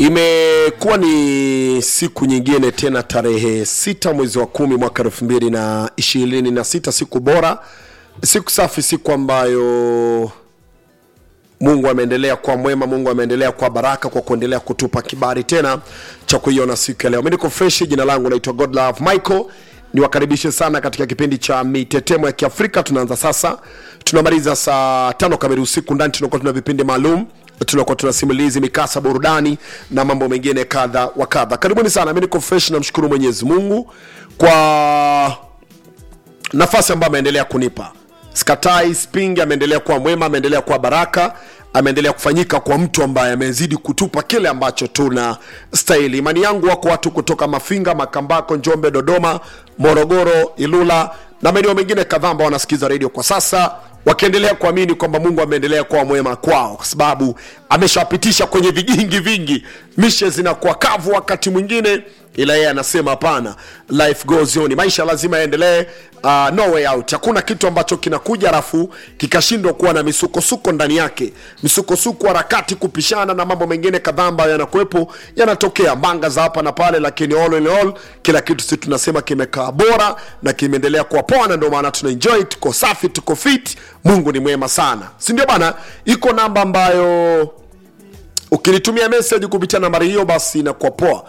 Imekuwa ni siku nyingine tena, tarehe sita mwezi wa kumi mwaka elfu mbili na ishirini na sita siku bora, siku safi, siku ambayo Mungu ameendelea kuwa mwema, Mungu ameendelea kuwa baraka kwa kuendelea kutupa kibali tena cha kuiona siku ya leo. Mimi niko fresh, jina langu naitwa Godlove Michael. Niwakaribishe sana katika kipindi cha mitetemo ya Kiafrika. Tunaanza sasa, tunamaliza saa tano kamili usiku. Ndani tunakuwa tuna vipindi maalum tunakuwa tuna simulizi, mikasa, burudani na mambo mengine kadha wa kadha. Karibuni sana, mi niko fresh, namshukuru Mwenyezi Mungu kwa nafasi ambayo ameendelea kunipa. Sikatai, spingi, ameendelea kuwa mwema, ameendelea kuwa baraka, ameendelea kufanyika kwa mtu ambaye amezidi kutupa kile ambacho tuna stahili. Imani yangu wako watu kutoka Mafinga, Makambako, Njombe, Dodoma, Morogoro, Ilula na maeneo mengine kadhaa ambao wanasikiza redio kwa sasa wakiendelea kuamini kwamba Mungu ameendelea kuwa mwema kwao, kwa sababu ameshawapitisha kwenye vigingi vingi. Mishe zinakuwa kavu wakati mwingine, ila yeye anasema hapana, life goes on, maisha lazima yaendelee. Uh, no way out. Hakuna kitu ambacho kinakuja alafu kikashindwa kuwa na misukosuko ndani yake, misukosuko, harakati, kupishana na mambo mengine kadhaa ambayo yanakuwepo, yanatokea manga za hapa na pale, lakini all in all, kila kitu sisi tunasema kimekaa bora na kimeendelea kuwa poa, na ndio maana tuna enjoy, tuko safi, tuko fit. Mungu ni mwema sana, si ndio bana? Iko namba ambayo ukinitumia message kupitia nambari hiyo, basi inakuwa poa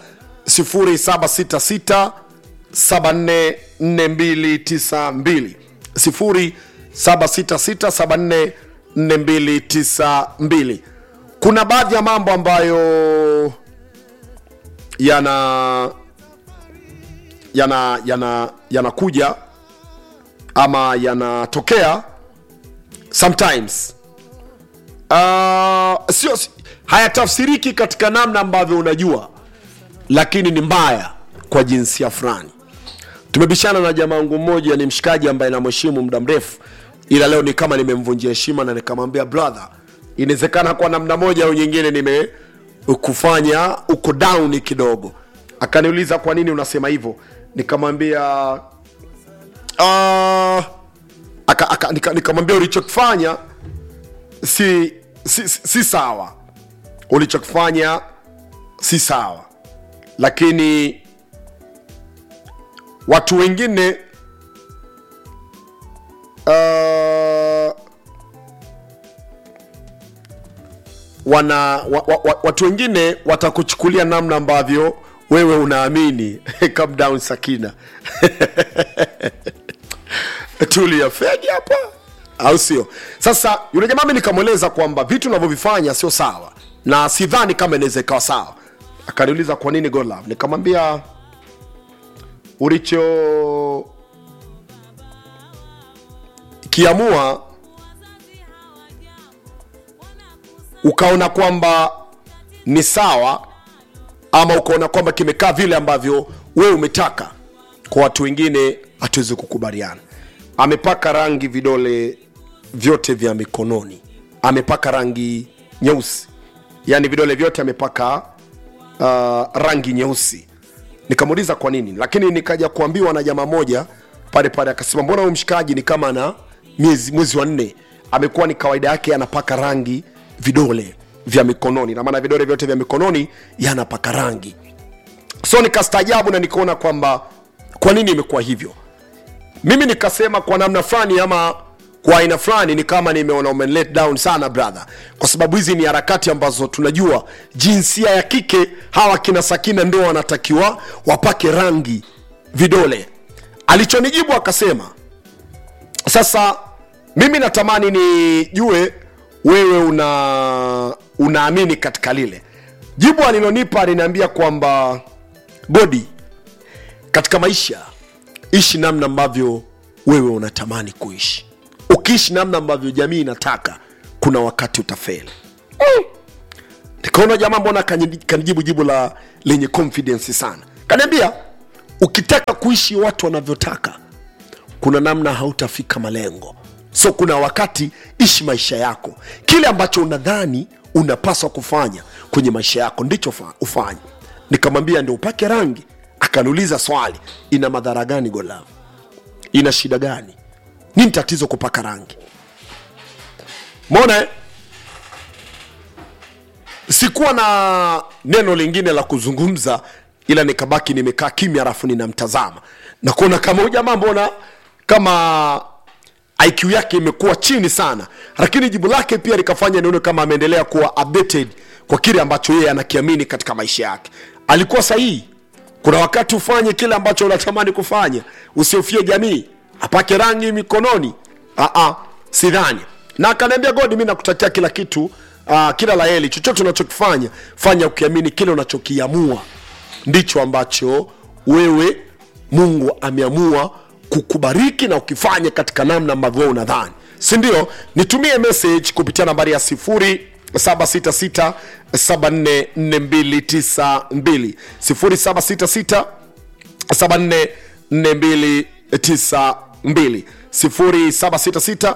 0766 744292 0766 744292. Kuna baadhi ya mambo ambayo yana yana yana yanakuja ama yanatokea sometimes uh, sio hayatafsiriki katika namna ambavyo unajua, lakini ni mbaya kwa jinsia fulani. Tumebishana na jamaa wangu mmoja, ni mshikaji ambaye namheshimu muda mrefu, ila leo ni kama nimemvunjia heshima na nikamwambia brother, inawezekana kwa namna moja au nyingine nimekufanya uko down kidogo. Akaniuliza kwa nini unasema hivyo, nikamwambia uh, aka, aka, nika, nikamwambia ulichokifanya si, si, si, si sawa, ulichokifanya si sawa, lakini watu wengine uh, wana wa, wa, wa, watu wengine watakuchukulia namna ambavyo wewe unaamini. Calm down Sakina tulia fegi hapa, au sio? Sasa yule jamaa mimi nikamweleza kwamba vitu unavyovifanya sio sawa na sidhani kama inaweza ikawa sawa. Akaniuliza kwa nini Godlove, nikamwambia ulicho kiamua ukaona kwamba ni sawa ama ukaona kwamba kimekaa vile ambavyo wewe umetaka, kwa watu wengine hatuwezi kukubaliana. Amepaka rangi vidole vyote vya mikononi, amepaka rangi nyeusi, yaani vidole vyote amepaka uh, rangi nyeusi. Nikamuuliza kwa nini, lakini nikaja kuambiwa na jamaa moja pale pale, akasema mbona huyu mshikaji ni kama na miezi mwezi wa nne amekuwa ni kawaida yake anapaka rangi vidole vya mikononi, na maana vidole vyote vya mikononi yanapaka rangi. So nikastaajabu na nikaona kwamba kwa nini imekuwa hivyo. Mimi nikasema kwa namna fulani ama kwa aina fulani ni kama nimeona ume let down sana brother, kwa sababu hizi ni harakati ambazo tunajua jinsia ya kike hawa kina Sakina ndio wanatakiwa wapake rangi vidole. Alichonijibu akasema, sasa mimi natamani nijue wewe una unaamini katika lile jibu alilonipa. Aliniambia kwamba Godi, katika maisha ishi namna ambavyo wewe unatamani kuishi. Ukiishi namna ambavyo jamii inataka, kuna wakati utafeli. Mm. Nikaona jamaa, mbona kanijibu jibu la lenye confidence sana. Kaniambia ukitaka kuishi watu wanavyotaka, kuna namna hautafika malengo. So kuna wakati ishi maisha yako, kile ambacho unadhani unapaswa kufanya kwenye maisha yako ndicho ufanye. Nikamwambia ndio upake rangi. Akaniuliza swali, ina madhara gani Godlove? Ina shida gani? Nini tatizo kupaka rangi? Mona sikuwa na neno lingine la kuzungumza ila nikabaki nimekaa kimya alafu ninamtazama na kuona kama huyu jamaa mbona kama iq yake imekuwa chini sana lakini jibu lake pia likafanya nione kama ameendelea kuwa updated kwa kile ambacho yeye anakiamini katika maisha yake alikuwa sahihi kuna wakati ufanye kile ambacho unatamani kufanya usiofie jamii apake rangi mikononi Aa, sidhani na akaniambia god mi nakutakia kila kitu uh, kila la heri chochote unachokifanya fanya ukiamini kile unachokiamua ndicho ambacho wewe mungu ameamua kukubariki na ukifanye katika namna ambavyo wewe unadhani si ndio nitumie message kupitia nambari ya sifuri 766 744292 0766 744292 0766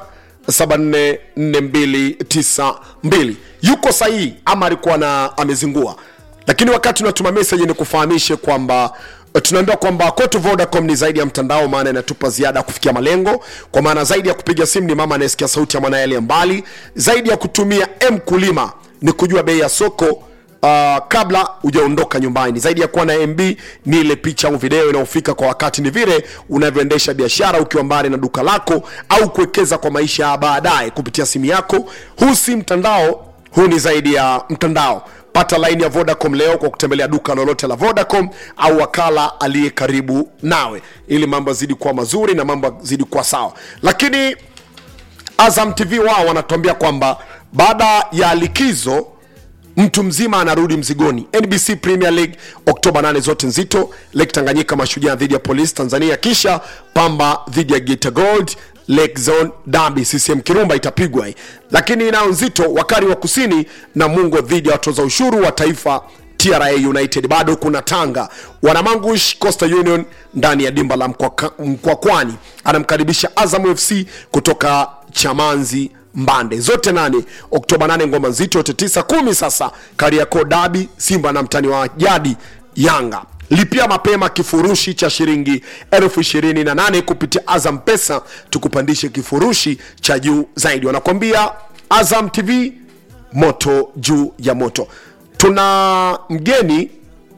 744292 yuko sahihi ama alikuwa na amezingua lakini wakati unatuma message ni kufahamishe kwamba eh, tunaambiwa kwamba kwetu vodacom ni zaidi ya mtandao maana inatupa ziada ya kufikia malengo kwa maana zaidi ya kupiga simu ni mama anayesikia sauti ya mwanaye aliye mbali zaidi ya kutumia m kulima ni kujua bei ya soko uh, kabla hujaondoka nyumbani zaidi ya kuwa na mb ni ile picha au video inayofika kwa wakati ni vile unavyoendesha biashara ukiwa mbali na duka lako au kuwekeza kwa maisha ya baadaye kupitia simu yako huu si mtandao huu ni zaidi ya mtandao pata laini ya vodacom leo kwa kutembelea duka lolote la vodacom au wakala aliye karibu nawe ili mambo yazidi kuwa mazuri na mambo yazidi kuwa sawa lakini azam tv wao wanatuambia kwamba baada ya likizo mtu mzima anarudi mzigoni nbc premier league oktoba 8 zote nzito lake tanganyika mashujaa dhidi ya polisi tanzania kisha pamba dhidi ya geta gold lake zone dabi ccm kirumba itapigwa hii. lakini inayo nzito wakari wa kusini na mungo dhidi ya watoza ushuru wa taifa tra united bado kuna tanga wanamangush coastal union ndani ya dimba la Mkwaka- mkwakwani anamkaribisha azam fc kutoka chamanzi mbande zote nane oktoba 8 ngoma nzito yote tisa kumi sasa kariako dabi simba na mtani wa jadi yanga lipia mapema kifurushi cha shilingi elfu ishirini na nane kupitia azam pesa tukupandishe kifurushi cha juu zaidi wanakwambia azam tv moto juu ya moto tuna mgeni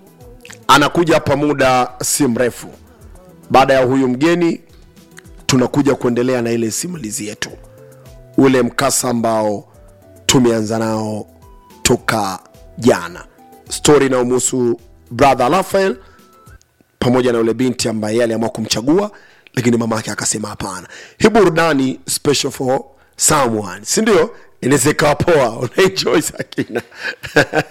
anakuja hapa muda si mrefu baada ya huyu mgeni tunakuja kuendelea na ile simulizi yetu ule mkasa ambao tumeanza nao toka jana stori inayomhusu brother rafael pamoja na yule binti ambaye yeye aliamua kumchagua lakini mama yake akasema hapana hii burudani special for someone si ndio inaweza ikawa poa unaenjoy sakina